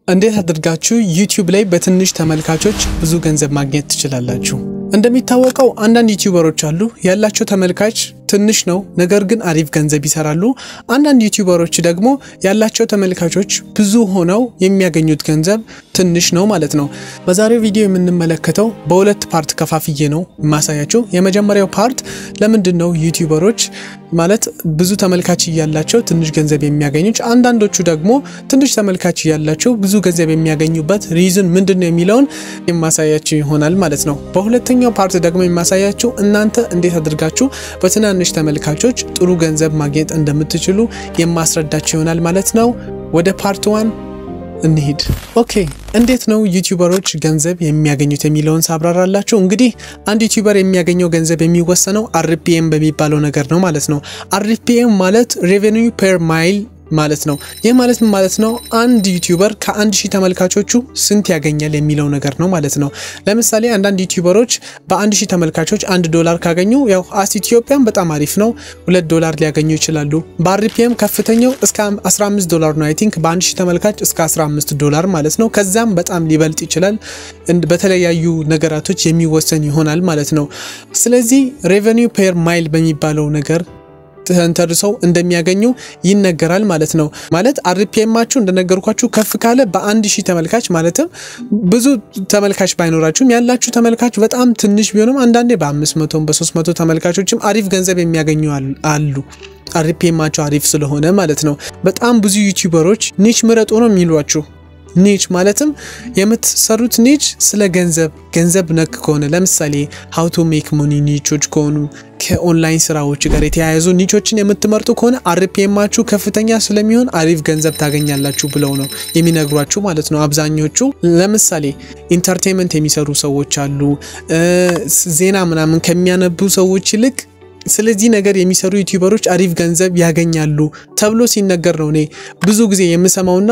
እንዴት አድርጋችሁ ዩቲዩብ ላይ በትንሽ ተመልካቾች ብዙ ገንዘብ ማግኘት ትችላላችሁ? እንደሚታወቀው አንዳንድ ዩቲዩበሮች አሉ ያላቸው ተመልካች ትንሽ ነው፣ ነገር ግን አሪፍ ገንዘብ ይሰራሉ። አንዳንድ ዩቲዩበሮች ደግሞ ያላቸው ተመልካቾች ብዙ ሆነው የሚያገኙት ገንዘብ ትንሽ ነው ማለት ነው። በዛሬው ቪዲዮ የምንመለከተው በሁለት ፓርት ከፋፍዬ ነው የማሳያቸው። የመጀመሪያው ፓርት ለምንድን ነው ዩቲዩበሮች ማለት ብዙ ተመልካች እያላቸው ትንሽ ገንዘብ የሚያገኙት፣ አንዳንዶቹ ደግሞ ትንሽ ተመልካች እያላቸው ብዙ ገንዘብ የሚያገኙበት ሪዝን ምንድን ነው የሚለውን የማሳያቸው ይሆናል ማለት ነው። በሁለተኛው ፓርት ደግሞ የማሳያቸው እናንተ እንዴት አድርጋችሁ በትናንሽ ተመልካቾች ጥሩ ገንዘብ ማግኘት እንደምትችሉ የማስረዳቸው ይሆናል ማለት ነው። ወደ ፓርት ዋን እንሂድ። ኦኬ እንዴት ነው ዩቲዩበሮች ገንዘብ የሚያገኙት የሚለውን ሳብራራላችሁ። እንግዲህ አንድ ዩቲዩበር የሚያገኘው ገንዘብ የሚወሰነው አርፒኤም በሚባለው ነገር ነው ማለት ነው። አርፒኤም ማለት ሬቨኒው ፐር ማይል ማለት ነው። ይህ ማለት ምን ማለት ነው? አንድ ዩቲዩበር ከአንድ ሺህ ተመልካቾቹ ስንት ያገኛል የሚለው ነገር ነው ማለት ነው። ለምሳሌ አንዳንድ ዩቲዩበሮች በአንድ ሺህ ተመልካቾች አንድ ዶላር ካገኙ ያው አስ ኢትዮጵያን በጣም አሪፍ ነው፣ ሁለት ዶላር ሊያገኙ ይችላሉ። በአርፒኤም ከፍተኛው እስከ 15 ዶላር ነው። አይ ቲንክ በአንድ ሺህ ተመልካች እስከ 15 ዶላር ማለት ነው። ከዛም በጣም ሊበልጥ ይችላል። በተለያዩ ነገራቶች የሚወሰን ይሆናል ማለት ነው። ስለዚህ ሬቨኒው ፔር ማይል በሚባለው ነገር ተንተርሰው እንደሚያገኙ ይነገራል ማለት ነው። ማለት አርፒኤማችሁ እንደነገርኳችሁ ከፍ ካለ በአንድ ሺህ ተመልካች ማለትም ብዙ ተመልካች ባይኖራችሁም ያላችሁ ተመልካች በጣም ትንሽ ቢሆንም አንዳንዴ በአምስት መቶም በሶስት መቶ ተመልካቾችም አሪፍ ገንዘብ የሚያገኙ አሉ። አርፒኤማቸው አሪፍ ስለሆነ ማለት ነው። በጣም ብዙ ዩቲዩበሮች ኒች ምረጡ ነው የሚሏችሁ ኒች ማለትም የምትሰሩት ኒች ስለ ገንዘብ ገንዘብ ነክ ከሆነ ለምሳሌ ሀው ቱ ሜክ ሞኒ ኒቾች ከሆኑ ከኦንላይን ስራዎች ጋር የተያያዙ ኒቾችን የምትመርጡ ከሆነ አርፒኤማችሁ ከፍተኛ ስለሚሆን አሪፍ ገንዘብ ታገኛላችሁ ብለው ነው የሚነግሯችሁ ማለት ነው። አብዛኞቹ ለምሳሌ ኢንተርቴንመንት የሚሰሩ ሰዎች አሉ። ዜና ምናምን ከሚያነቡ ሰዎች ይልቅ ስለዚህ ነገር የሚሰሩ ዩቲዩበሮች አሪፍ ገንዘብ ያገኛሉ ተብሎ ሲነገር ነው እኔ ብዙ ጊዜ የምሰማውና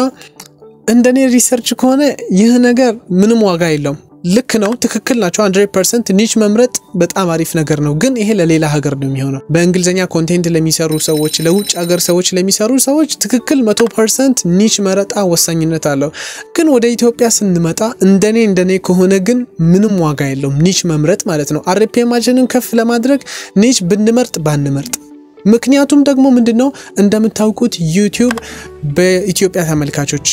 እንደኔ ሪሰርች ከሆነ ይህ ነገር ምንም ዋጋ የለውም። ልክ ነው፣ ትክክል ናቸው። 100% ኒች መምረጥ በጣም አሪፍ ነገር ነው። ግን ይሄ ለሌላ ሀገር ነው የሚሆነው። በእንግሊዝኛ ኮንቴንት ለሚሰሩ ሰዎች፣ ለውጭ ሀገር ሰዎች ለሚሰሩ ሰዎች ትክክል 100% ኒች መረጣ ወሳኝነት አለው። ግን ወደ ኢትዮጵያ ስንመጣ እንደኔ እንደኔ ከሆነ ግን ምንም ዋጋ የለውም ኒች መምረጥ ማለት ነው። አርፒኤማችንን ከፍ ለማድረግ ኒች ብንመርጥ ባንመርጥ ምክንያቱም ደግሞ ምንድን ነው እንደምታውቁት ዩቲዩብ በኢትዮጵያ ተመልካቾች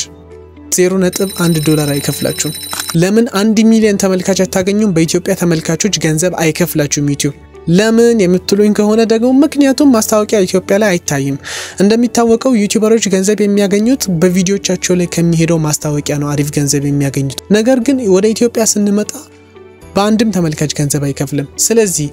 ዜሮ ነጥብ አንድ ዶላር አይከፍላችሁም። ለምን አንድ ሚሊዮን ተመልካች አታገኙም? በኢትዮጵያ ተመልካቾች ገንዘብ አይከፍላችሁም ዩቲዩብ። ለምን የምትሉኝ ከሆነ ደግሞ ምክንያቱም ማስታወቂያ ኢትዮጵያ ላይ አይታይም። እንደሚታወቀው ዩቲዩበሮች ገንዘብ የሚያገኙት በቪዲዮቻቸው ላይ ከሚሄደው ማስታወቂያ ነው አሪፍ ገንዘብ የሚያገኙት። ነገር ግን ወደ ኢትዮጵያ ስንመጣ በአንድም ተመልካች ገንዘብ አይከፍልም። ስለዚህ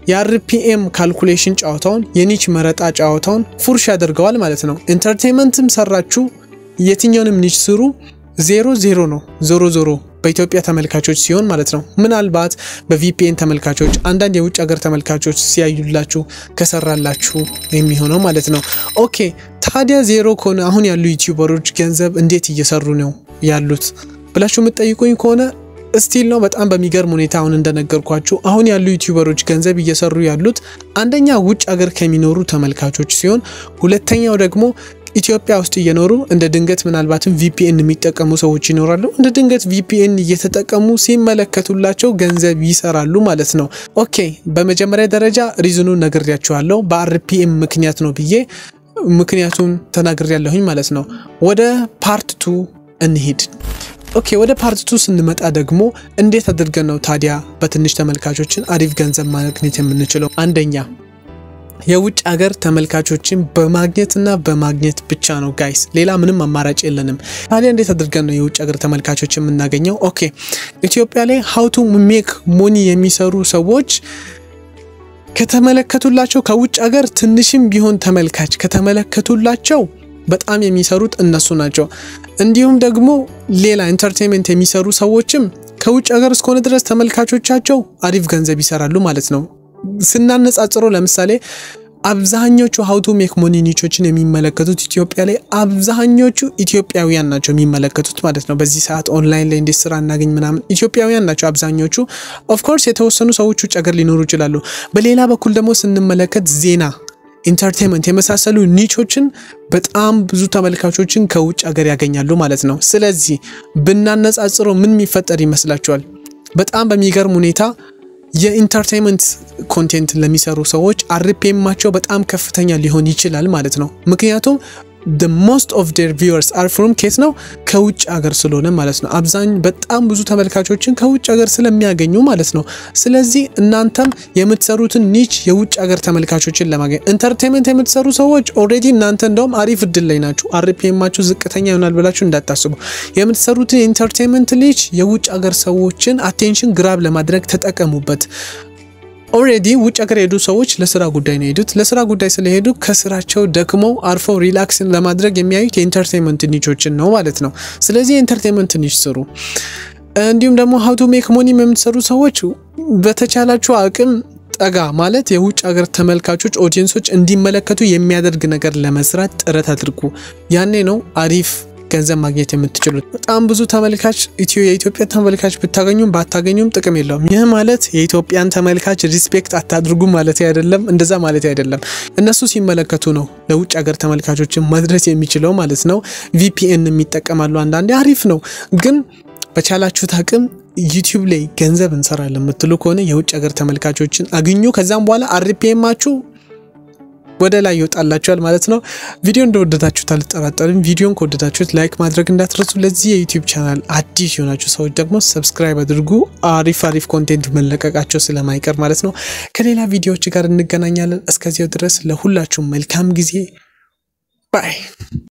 የአርፒኤም ካልኩሌሽን ጨዋታውን የኒች መረጣ ጨዋታውን ፉርሽ ያደርገዋል ማለት ነው። ኢንተርቴንመንትም ሰራችሁ የትኛውንም ኒች ስሩ ዜሮ ዜሮ ነው። ዞሮ ዞሮ በኢትዮጵያ ተመልካቾች ሲሆን ማለት ነው። ምናልባት በቪፒኤን ተመልካቾች፣ አንዳንድ የውጭ ሀገር ተመልካቾች ሲያዩላችሁ ከሰራላችሁ የሚሆነው ማለት ነው። ኦኬ ታዲያ ዜሮ ከሆነ አሁን ያሉ ዩቲዩበሮች ገንዘብ እንዴት እየሰሩ ነው ያሉት ብላችሁ የምትጠይቁኝ ከሆነ ስቲል ነው በጣም በሚገርም ሁኔታ አሁን እንደነገርኳችሁ አሁን ያሉ ዩቲዩበሮች ገንዘብ እየሰሩ ያሉት አንደኛ ውጭ ሀገር ከሚኖሩ ተመልካቾች ሲሆን ሁለተኛው ደግሞ ኢትዮጵያ ውስጥ እየኖሩ እንደ ድንገት ምናልባትም ቪፒኤን የሚጠቀሙ ሰዎች ይኖራሉ። እንደ ድንገት ቪፒኤን እየተጠቀሙ ሲመለከቱላቸው ገንዘብ ይሰራሉ ማለት ነው። ኦኬ በመጀመሪያ ደረጃ ሪዝኑ ነግሬያችኋለሁ በአርፒኤም ምክንያት ነው ብዬ ምክንያቱም ተናግሬያለሁኝ ማለት ነው። ወደ ፓርት ቱ እንሂድ። ኦኬ ወደ ፓርት ቱ ስንመጣ ደግሞ እንዴት አድርገን ነው ታዲያ በትንሽ ተመልካቾችን አሪፍ ገንዘብ ማግኘት የምንችለው? አንደኛ የውጭ ሀገር ተመልካቾችን በማግኘትና በማግኘት ብቻ ነው ጋይስ፣ ሌላ ምንም አማራጭ የለንም። ታዲያ እንዴት አድርገን ነው የውጭ ሀገር ተመልካቾች የምናገኘው? ኦኬ ኢትዮጵያ ላይ ሀው ቱ ሜክ ሞኒ የሚሰሩ ሰዎች ከተመለከቱላቸው ከውጭ ሀገር ትንሽም ቢሆን ተመልካች ከተመለከቱላቸው በጣም የሚሰሩት እነሱ ናቸው። እንዲሁም ደግሞ ሌላ ኢንተርቴንመንት የሚሰሩ ሰዎችም ከውጭ ሀገር እስከሆነ ድረስ ተመልካቾቻቸው አሪፍ ገንዘብ ይሰራሉ ማለት ነው። ስናነጻጽሮ ለምሳሌ አብዛኞቹ ሀውቱ ሜክ ሞኒ ኒቾችን የሚመለከቱት ኢትዮጵያ ላይ አብዛኞቹ ኢትዮጵያውያን ናቸው የሚመለከቱት ማለት ነው። በዚህ ሰዓት ኦንላይን ላይ እንዴት ስራ እናገኝ ምናምን ኢትዮጵያውያን ናቸው አብዛኞቹ። ኦፍኮርስ የተወሰኑ ሰዎች ውጭ ሀገር ሊኖሩ ይችላሉ። በሌላ በኩል ደግሞ ስንመለከት ዜና ኢንተርቴንመንት የመሳሰሉ ኒቾችን በጣም ብዙ ተመልካቾችን ከውጭ ሀገር ያገኛሉ ማለት ነው። ስለዚህ ብናነጻጽረው ምን የሚፈጠር ይመስላችኋል? በጣም በሚገርም ሁኔታ የኢንተርቴንመንት ኮንቴንት ለሚሰሩ ሰዎች አርፒኤማቸው በጣም ከፍተኛ ሊሆን ይችላል ማለት ነው። ምክንያቱም the most of their viewers are from ኬት ነው ከውጭ ሀገር ስለሆነ ማለት ነው። አብዛኝ በጣም ብዙ ተመልካቾችን ከውጭ ሀገር ስለሚያገኙ ማለት ነው። ስለዚህ እናንተም የምትሰሩትን ኒች የውጭ ሀገር ተመልካቾችን ለማግኘት ኢንተርቴንመንት የምትሰሩ ሰዎች ኦልሬዲ እናንተ እንደውም አሪፍ እድል ላይ ናችሁ። አርፒኤማችሁ ዝቅተኛ ይሆናል ብላችሁ እንዳታስቡ። የምትሰሩትን የኢንተርቴንመንት ኒች የውጭ ሀገር ሰዎችን አቴንሽን ግራብ ለማድረግ ተጠቀሙበት። ኦልሬዲ ውጭ ሀገር የሄዱ ሰዎች ለስራ ጉዳይ ነው የሄዱት። ለስራ ጉዳይ ስለሄዱ ከስራቸው ደክመው አርፈው ሪላክስን ለማድረግ የሚያዩት የኢንተርቴንመንት ኒቾችን ነው ማለት ነው። ስለዚህ የኢንተርቴንመንት ኒች ስሩ። እንዲሁም ደግሞ ሀውቱ ሜክ ሞኒም የምትሰሩ ሰዎች በተቻላችሁ አቅም ጠጋ ማለት የውጭ ሀገር ተመልካቾች ኦዲየንሶች እንዲመለከቱ የሚያደርግ ነገር ለመስራት ጥረት አድርጉ። ያኔ ነው አሪፍ ገንዘብ ማግኘት የምትችሉት። በጣም ብዙ ተመልካች ኢትዮ የኢትዮጵያ ተመልካች ብታገኙም ባታገኙም ጥቅም የለውም። ይህ ማለት የኢትዮጵያን ተመልካች ሪስፔክት አታድርጉ ማለት አይደለም፣ እንደዛ ማለት አይደለም። እነሱ ሲመለከቱ ነው ለውጭ ሀገር ተመልካቾችን መድረስ የሚችለው ማለት ነው። ቪፒኤን የሚጠቀማሉ አንዳንዴ አሪፍ ነው፣ ግን በቻላችሁት አቅም ዩቲዩብ ላይ ገንዘብ እንሰራለን የምትሉ ከሆነ የውጭ ሀገር ተመልካቾችን አግኙ። ከዛም በኋላ አርፒኤማችሁ ወደ ላይ ይወጣላችኋል ማለት ነው። ቪዲዮ እንደወደዳችሁት አልጠራጠርም። ቪዲዮን ከወደዳችሁት ላይክ ማድረግ እንዳትረሱ። ለዚህ የዩቲዩብ ቻናል አዲስ የሆናችሁ ሰዎች ደግሞ ሰብስክራይብ አድርጉ። አሪፍ አሪፍ ኮንቴንት መለቀቃቸው ስለማይቀር ማለት ነው። ከሌላ ቪዲዮዎች ጋር እንገናኛለን። እስከዚያው ድረስ ለሁላችሁም መልካም ጊዜ ባይ